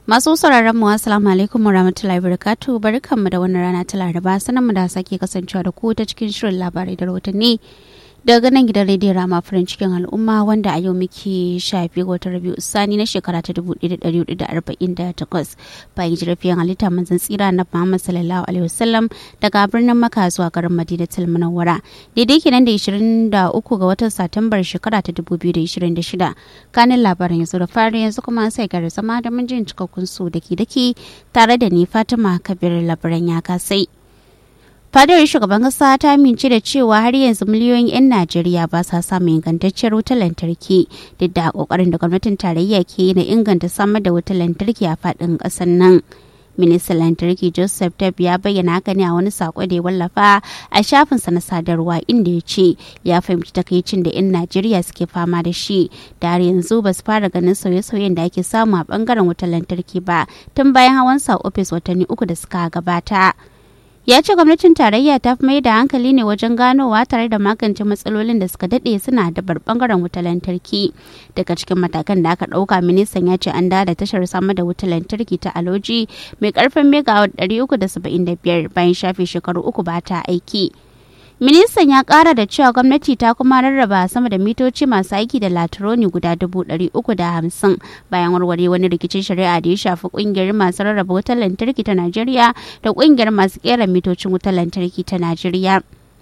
Masu sauraron mu assalamu alaikum wa rahmatullahi barakatu barkanmu da wannan rana ta Laraba sanan mu da sake kasancewa da ku ta cikin shirin labarai da rahotanni daga nan gidan rediyon rama farin cikin al'umma wanda a yau muke shafi wata rabiu sani na shekara ta 1448 bayan jirafiyan halitta manzan tsira na muhammad sallallahu alaihi wasallam daga birnin maka zuwa garin madinatul munawwara daidai kenan da 23 ga watan satumbar shekara ta 2026 kanin labarin yanzu da fari yanzu kuma sai gara zama da mun jin cikakkun su daki daki tare da ni fatima kabir labaran ya kasai fadar shugaban kasa ta amince da cewa har yanzu miliyoyin 'yan najeriya ba sa samun ingantacciyar wutar lantarki duk da kokarin da gwamnatin tarayya ke yi na inganta samar da wutar lantarki a faɗin ƙasar nan ministan lantarki joseph tab ya bayyana haka ne a wani sako da ya wallafa a shafinsa na sadarwa inda ya ce ya fahimci takaicin da 'yan najeriya suke fama da shi da har yanzu ba su fara ganin sauye-sauyen da ake samu a bangaren wutar lantarki ba tun bayan hawan sa ofis watanni uku da suka gabata ya ce gwamnatin tarayya ta fi mai da hankali ne wajen ganowa tare da magance matsalolin da suka daɗe suna da bangaren wutar lantarki daga cikin matakan da aka ɗauka ministan ya ce an da tashar samar da wutar lantarki ta aloji mai karfin megawatt 375 bayan shafe shekaru uku ba ta aiki ministan ya kara da cewa gwamnati ta kuma rarraba sama da mitoci masu aiki da latironi guda dubu ɗari uku da hamsin bayan warware wani rikicin shari'a da ya shafi kungiyar masu rarraba wutar lantarki ta najeriya da kungiyar masu kera mitocin wutar lantarki ta najeriya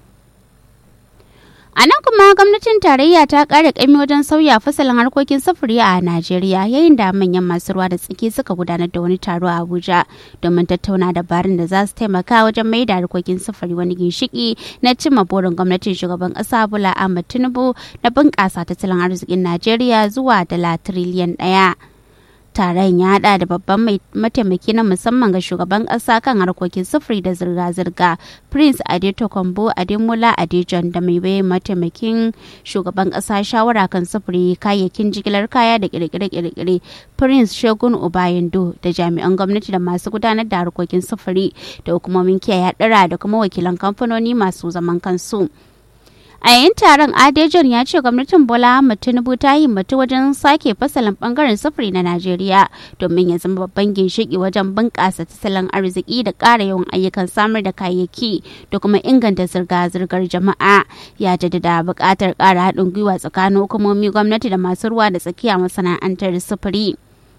A nan kuma gwamnatin tarayya ta ƙara ƙami wajen sauya fasalin harkokin sufuri a Najeriya yayin da manyan masu ruwa da tsaki suka gudanar da wani taro a Abuja domin tattauna dabarun da za su taimaka wajen mai da harkokin sufuri wani ginshiki na cimma burin gwamnatin shugaban ƙasa Bola Ahmed Tinubu na bunƙasa tattalin arzikin Najeriya zuwa dala tiriliyan ɗaya. taron ya hada da babban mataimaki na musamman ga shugaban kasa kan harkokin sufuri da zirga-zirga prince adeto kombo ademola adejon da mai bai mataimakin shugaban kasa shawara kan sufuri kayayyakin jigilar kaya da kirkire-kirkire prince shogun obayendo da jami'an gwamnati da masu gudanar da harkokin sufuri da hukumomin kiyaye hadura da kuma wakilan kamfanoni masu zaman kansu. a yayin taron adejon ya ce gwamnatin bola ahmad tinubu ta himmatu wajen sake fasalin bangaren sufuri na najeriya domin ya zama babban ginshiki wajen bunƙasa tattalin arziki da ƙara yawan ayyukan samar da kayayyaki da kuma inganta zirga-zirgar jama'a ya jaddada buƙatar ƙara haɗin gwiwa tsakanin hukumomi gwamnati da masu ruwa da tsakiya masana'antar sufuri.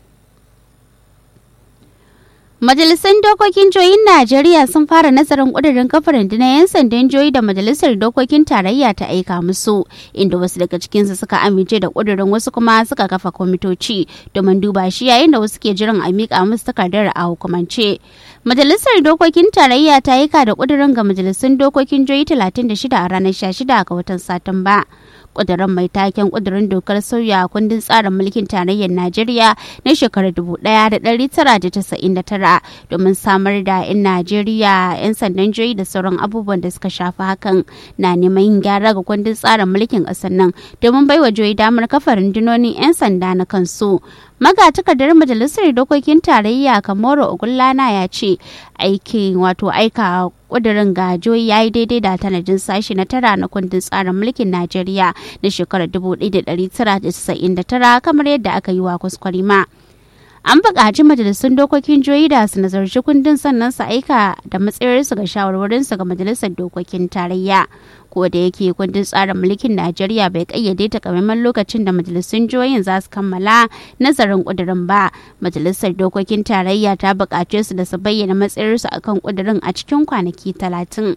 Majalisun Dokokin Joyin Najeriya sun fara nazarin ƙudurin kafar rundunar 'yan sandan joyi da Majalisar Dokokin Tarayya ta aika musu, inda wasu daga cikinsu suka amince da ƙudurin wasu kuma suka kafa kwamitoci domin duba shi yayin da wasu ke jiran a miƙa musu takardar a hukumance. Majalisar Dokokin Tarayya ta aika da ƙudurin ga Majalisun Dokokin Joyi 36 a ranar 16 ga watan Satumba. kudirin mai taken kudirin dokar sauya kundin tsarin mulkin tarayyar najeriya na shekarar 1999 domin samar da 'yan najeriya 'yan sandan joyi da sauran abubuwan da suka shafi hakan na neman yin gyara ga kundin tsarin mulkin ƙasar nan domin baiwa joyi damar kafa rundunonin 'yan sanda na kansu magatakardar majalisar dokokin tarayya kamoro ogullana ya ce aikin wato aika kudirin gajoyi ya yi daidai da tanadin sashi na tara na kundin tsarin mulkin najeriya na shekarar 1999 kamar yadda aka yi wa kwaskwarima an buƙaci majalisun dokokin joyi da su nazarci kundin sannan su aika da matsayarsu ga shawarwarinsu ga majalisar dokokin tarayya ko da yake kundin tsarin mulkin najeriya bai kayyade takamaiman lokacin da majalisun jihohin za su kammala nazarin kudirin ba majalisar dokokin tarayya ta buƙace su da su bayyana matsayarsu akan kudirin a cikin kwanaki talatin.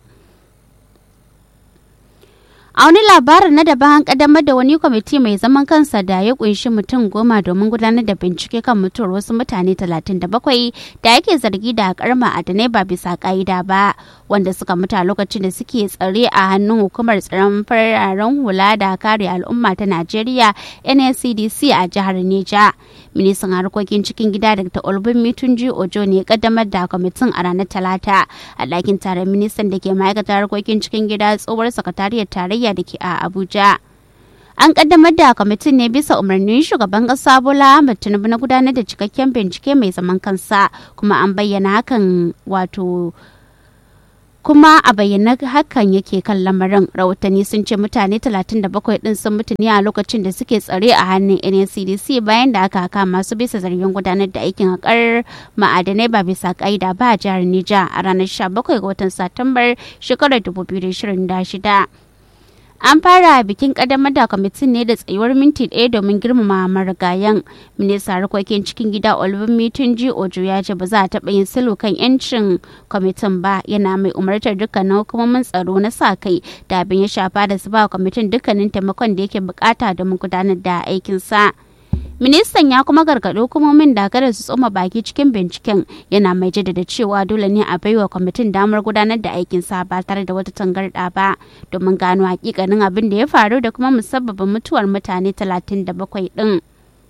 A wani labarin na daban an kaddamar da wani kwamiti mai zaman kansa da ya kunshi mutum goma domin gudanar da bincike kan mutuwar wasu mutane 37 da ake zargi da karma adanai ba bisa ka'ida ba wanda suka mutu a lokacin da suke tsare a hannun hukumar tsaron fararen hula da kare al'umma ta Najeriya NSCDC a jihar Neja. Ministan harkokin cikin gida Dr. Olbin Mitunji Ojo ne ya kaddamar da kwamitin a ranar Talata a ɗakin taron ministan da ke ma'aikatar harkokin cikin gida tsohuwar sakatariyar tarayya da ke a Abuja. An kaddamar da kwamitin ne bisa umarnin shugaban kasa Bola Ahmed Tinubu na gudanar da cikakken bincike mai zaman kansa kuma an bayyana hakan wato kuma a bayyana hakan yake kan lamarin rahotanni sun ce mutane 37 din sun mutu ne a lokacin da suke tsare a hannun ncdc bayan da aka kama su bisa zargin gudanar da aikin haƙar ma'adanai ba bisa ƙa'ida ba a jihar nija a ranar 17 ga watan satumbar shekarar 2026 an fara bikin kadamar da kwamitin ne da tsayuwar minti ɗaya domin girmama marigayen minista harkokin cikin gida olubin ji ojo ya ce ba za a taɓa yin silo kan yancin kwamitin ba yana mai umartar dukkanin hukumomin tsaro na sa kai da abin ya shafa da su ba kwamitin dukkanin taimakon da yake bukata domin gudanar da aikinsa. ministan ya kuma gargaɗi hukumomin da kada su tsoma baki cikin binciken yana mai jaddada cewa dole ne a baiwa kwamitin damar gudanar da aikinsa ba tare da wata tangarɗa ba domin gano hakikanin abin da ya faru da kuma musabbabin mutuwar mutane 37 ɗin.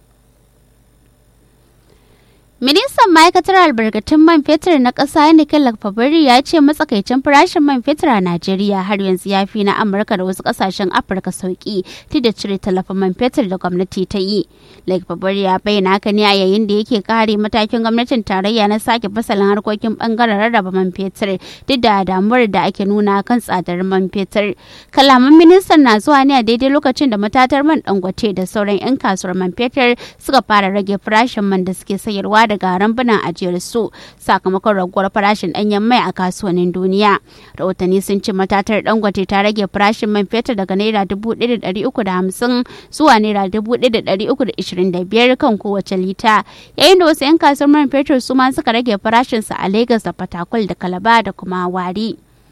Ministan ma'aikatar albarkatun man fetur na ƙasa Nicola Fabari ya ce matsakaicin farashin man fetur a Najeriya har yanzu ya fi na Amurka da wasu ƙasashen Afirka sauki tun da cire talafin man fetur da gwamnati ta yi. Lake Fabari ya bayyana haka ne a yayin da yake kare matakin gwamnatin tarayya na sake fasalin harkokin bangaren rarraba man fetur duk da damuwar da ake nuna kan tsadar man fetur. Kalaman ministan na zuwa ne a daidai lokacin da matatar man dangote da sauran 'yan kasuwar man fetur suka fara rage farashin man da suke sayarwa daga rambunan ajiyar su sakamakon raguwar farashin ɗanyen mai a kasuwannin duniya rahotanni sun ce matatar dangote ta rage farashin man fetur daga naira dubu ɗaya da ɗari uku da hamsin zuwa naira dubu ɗaya da ɗari uku da ishirin da biyar kan kowace lita yayin da wasu 'yan kasuwar man fetur su ma suka rage farashinsa a lagos da fatakwal da kalaba da kuma wari.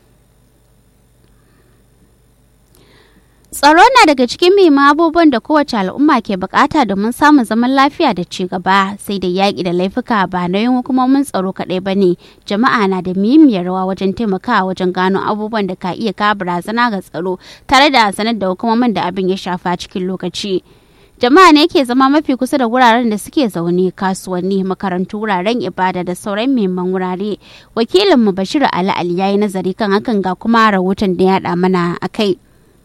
Tsaro na daga cikin muhimman abubuwan da kowace al'umma ke bukata domin samun zaman lafiya da ci gaba sai da yaƙi da laifuka ba na yin hukumomin tsaro kaɗai ba ne jama'a na da muhimmiyar rawa wajen taimakawa wajen gano abubuwan da ka iya kawo barazana ga tsaro tare da sanar da hukumomin da abin ya shafa cikin lokaci. jama'a ne ke zama mafi kusa da wuraren da suke zaune kasuwanni makarantu wuraren ibada da sauran muhimman wurare wakilinmu bashir ali ali ya yi nazari kan hakan ga kuma rahoton da ya haɗa mana a kai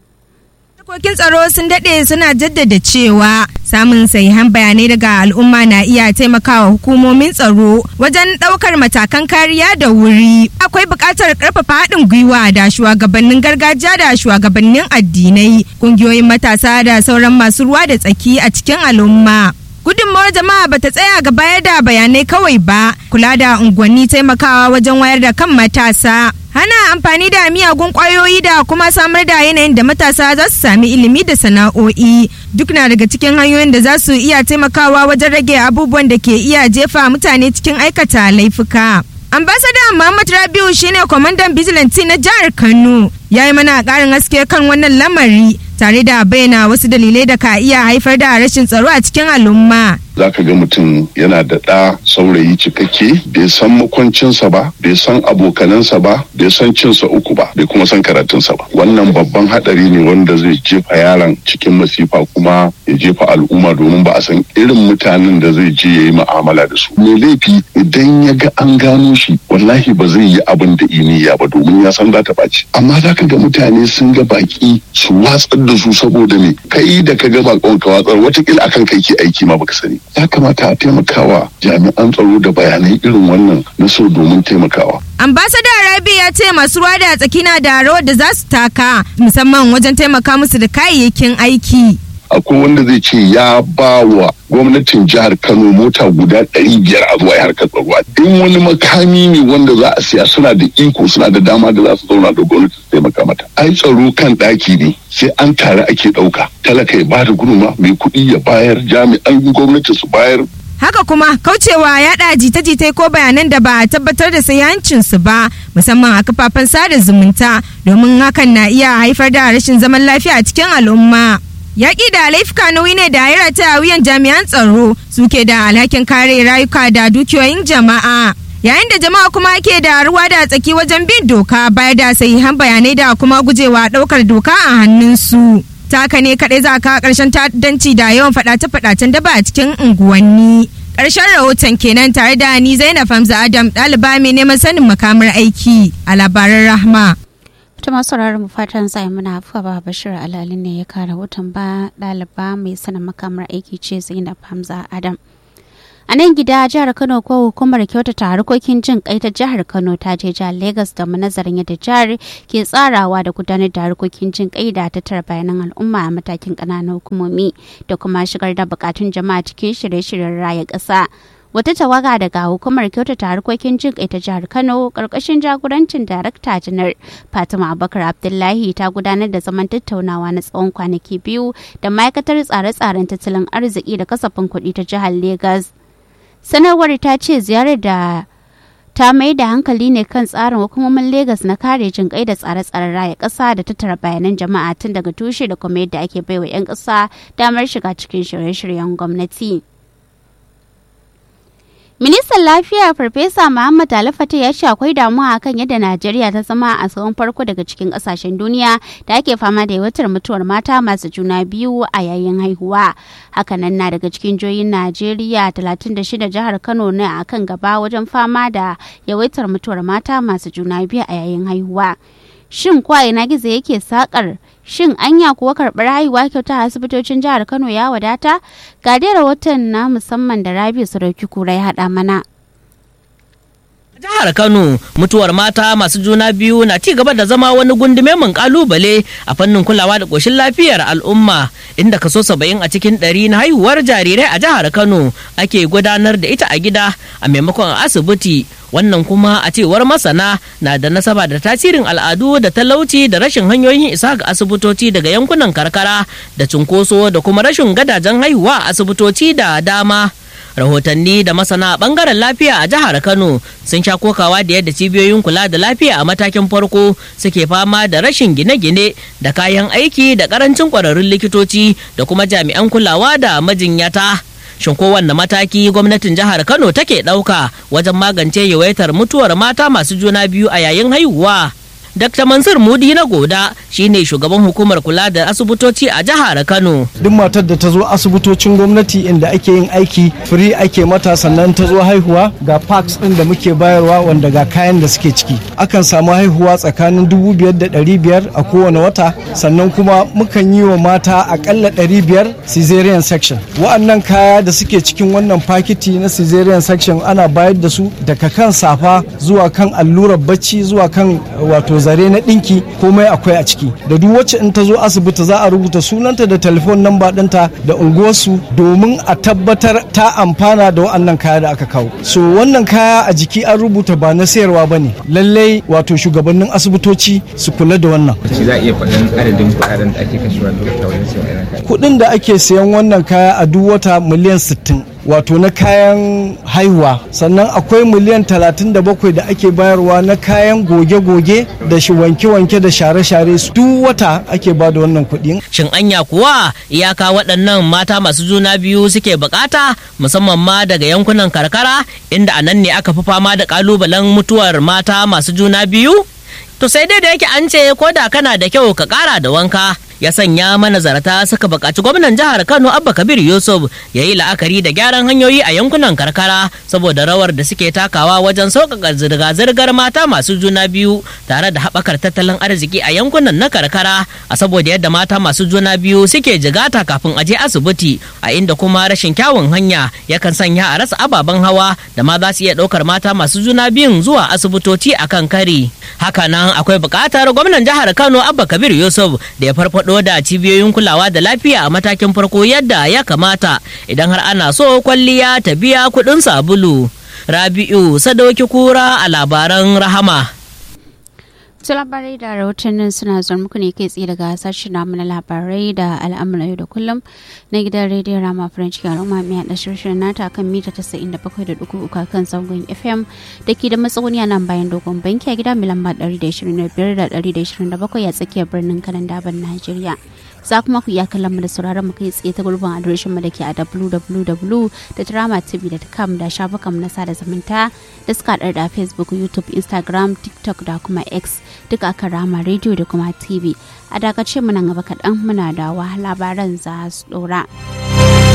Harkokin tsaro sun daɗe suna jaddada cewa samun sahihan bayanai daga al'umma na iya taimakawa hukumomin tsaro wajen ɗaukar matakan kariya da wuri. Akwai buƙatar ƙarfafa haɗin gwiwa da shugabannin gargajiya da shugabannin addinai, ƙungiyoyin matasa da sauran masu ruwa da tsaki a cikin al'umma. gudunmawar jama'a bata tsaya ga bayar da bayanai kawai ba kula da unguwanni taimakawa wajen wayar da kan matasa hana amfani da miyagun kwayoyi da kuma samar da yanayin da matasa za su sami ilimi da sana'o'i duk na daga cikin hanyoyin da za su iya taimakawa wajen rage abubuwan da ke iya jefa mutane cikin aikata laifuka ambasada muhammad rabiu shine kwamandan vigilante na jihar kano ya yi mana ƙarin haske kan wannan lamari tare da bayyana wasu dalilai da ka iya haifar da rashin tsaro a cikin al'umma. Za ka ga mutum yana da ɗa saurayi cikakke bai san makwancinsa ba, bai san abokanansa ba, bai san cinsa uku ba, bai kuma san karatunsa ba. Wannan babban haɗari ne wanda zai jefa yaron cikin masifa kuma ya jefa al'umma domin ba a san irin mutanen da zai je ya yi mu'amala da su. Mai laifi idan ya ga an gano shi wallahi ba zai yi abin da iniya ba domin ya san za ta ɓaci. Amma za ka ga mutane sun ga baki su watsar da su saboda me kai da ka ga bakon ka watsar watakila akan kai ke aiki ma baka sani ya kamata a taimakawa jami'an tsaro da bayanai irin wannan na so domin taimakawa ambasada rabi ya ce masu ruwa da tsaki na da rawar da za su taka musamman wajen taimaka musu da kayayyakin aiki akwai wanda zai ce ya ba wa gwamnatin jihar kano mota guda ɗari biyar a zuwa harkar tsaro in wani makami ne wanda za a siya suna da iko suna da dama da za su zauna da gwamnati su taimaka mata ai tsaro kan ɗaki ne sai an tare ake ɗauka talaka ya bada guduma mai kuɗi ya bayar jami'an gwamnati su bayar haka kuma kaucewa yaɗa jita-jita ko bayanan da ba a tabbatar da sayancinsu ba musamman a kafafen sada zumunta domin hakan na iya haifar da rashin zaman lafiya a cikin al'umma yaƙi da laifuka nauyi ne da ya ta wuyan jami'an tsaro suke da alhakin kare rayuka da dukiyoyin jama'a yayin da jama'a kuma ke da ruwa da tsaki wajen bin doka bayar da sahihan bayanai da kuma gujewa ɗaukar doka a hannunsu ta haka ne kaɗai za ka ƙarshen ta'addanci da yawan faɗace-faɗacen daba a cikin unguwanni ƙarshen rahoton kenan tare da ni zainab hamza adam ɗaliba mai neman sanin makamar aiki a labaran rahma ta masu mu fatan zai muna afuwa ba bashir alalin ne ya kara rahoton ba ɗaliba mai sanin makamar aiki ce zainab hamza adam a nan gida jihar kano ko hukumar kyautata harkokin jin kai ta jihar kano ta je jihar lagos da nazarin yadda jihar ke tsarawa da gudanar da harkokin jin kai da tattara bayanan al'umma a matakin ƙananan hukumomi da kuma shigar da bukatun jama'a cikin shirye-shiryen raya ƙasa wata tawaga daga hukumar kyautata harkokin jin kai ta jihar kano karkashin jagorancin darakta janar fatima abubakar abdullahi ta gudanar da zaman tattaunawa na tsawon kwanaki biyu da ma'aikatar tsare-tsaren tattalin arziki da kasafin kuɗi ta jihar lagos sanarwar ta ce ziyarar da ta mai da hankali ne kan tsarin hukumomin Legas na kare jin kai da tsare-tsaren raya ƙasa da tattara bayanan jama'a tun daga tushe da kuma yadda ake baiwa 'yan ƙasa damar shiga cikin shirye-shiryen gwamnati. Ministan Lafiya Farfesa Muhammad Alifata ya ce akwai damuwa akan yadda Najeriya ta zama a tsawon farko daga cikin kasashen duniya da ake fama da yawatar mutuwar mata masu juna biyu a yayin haihuwa. Hakanan na daga cikin jihohin Najeriya 36 jihar Kano ne a kan gaba wajen fama da yawaitar mutuwar mata masu juna biyu a yayin haihuwa. Shin kwa ina gizo yake sakar shin anya kuwa karɓar haihuwa kyauta a asibitocin jihar kano ya wadata ga dai rahoton na musamman da rabi sarauki kura ya haɗa mana jihar kano mutuwar mata masu juna biyu na ci gaba da zama wani gundume mun kalubale a fannin kulawa da koshin lafiyar al'umma inda kaso saba'in a cikin ɗari na haihuwar jarirai a jihar kano ake gudanar da ita a gida a maimakon asibiti wannan kuma a cewar masana na da nasaba da tasirin al'adu da talauci da rashin hanyoyin isa ga asibitoci daga yankunan karkara da cunkoso da kuma rashin gadajen haihuwa a asibitoci da dama rahotanni da masana bangaren lafiya a jihar kano sun sha kokawa da yadda cibiyoyin kula da lafiya a matakin farko suke fama da rashin gine-gine da kayan aiki da karancin kwararrun likitoci da kuma jami'an kulawa da majinyata shin kowanne mataki gwamnatin jihar kano take ɗauka wajen magance yawaitar mutuwar mata masu juna biyu a yayin haihuwa Dr. Mansur Mudi na Goda shine shugaban hukumar kula da asibitoci a jihar Kano. Duk matar da ta zo asibitocin gwamnati inda ake yin aiki free ake mata sannan ta zo haihuwa ga parks din da muke bayarwa wanda ga kayan da suke ciki. Akan samu haihuwa tsakanin dubu biyar da ɗari biyar a kowane wata sannan kuma mukan yi wa mata akalla ɗari biyar caesarean section. Wa'annan kaya da suke cikin wannan fakiti na caesarean section ana bayar da su daga kan safa zuwa kan allurar bacci zuwa kan wato zare na ɗinki komai akwai a ciki da duk wacce in ta zo asibiti za a rubuta sunanta da telefon namba ɗinta da unguwarsu domin a tabbatar ta amfana da wa'annan kaya da aka kawo so wannan kaya a jiki an rubuta ba na sayarwa ba ne lallai wato shugabannin asibitoci su kula da wannan za a iya faɗin adadin kuɗaɗen da ake kashewa duk wajen sayan kaya kuɗin da ake sayan wannan kaya a duk wata miliyan sittin wato na kayan haihuwa sannan akwai miliyan 37 da ake bayarwa na kayan goge-goge da shi wanke-wanke da share-share su duk wata ake ba da wannan kuɗi. Shin anya kuwa iyaka waɗannan mata masu juna biyu suke bukata musamman ma daga yankunan karkara inda a nan ne aka fi fama da ƙalubalen mutuwar mata masu juna biyu? To sai dai da yake an ce ko da kana da kyau ka ƙara da wanka ya sanya manazarta suka buƙaci gwamnan jihar kano abba kabir yusuf ya yi la'akari da gyaran hanyoyi a yankunan karkara saboda rawar da suke takawa wajen sauƙaƙa zirga-zirgar mata masu juna biyu tare da haɓakar tattalin arziki a yankunan na karkara a saboda yadda mata masu juna biyu suke jigata kafin a je asibiti a inda kuma rashin kyawun hanya yakan sanya a rasa ababen hawa da ma za su iya ɗaukar mata masu juna biyun zuwa asibitoci a kan kari hakanan akwai buƙatar gwamnan jihar kano abba kabir yusuf da ya farfaɗo farfado da cibiyoyin kulawa da lafiya a matakin farko yadda ya kamata idan har ana so kwalliya ta biya kuɗin sabulu. Rabi'u Sadauki Kura a labaran Rahama. su labarai da rahotannin suna zuwa muku ne kai tsaye daga sashen namu na labarai da al'amuran yau da kullum na gidan rediyon rama french ke al'umma mai haɗa shirin nata kan mita tasa'in da bakwai da dugu uku kan zangon fm da ke da matsauni a nan bayan dogon banki a gida mai lamba ɗari da ishirin da biyar da ɗari da ishirin da bakwai a tsakiyar birnin kanan daban najeriya za kuma ku iya kallon mu da sauraron mu kai tsaye ta gurbin adireshin mu da ke a www.dramatv.com da shafukan mu na sada zumunta da suka da facebook youtube instagram tiktok da kuma x duka akan rama radio da kuma tv a dakace mu nan gaba kaɗan muna da labaran za su ɗora.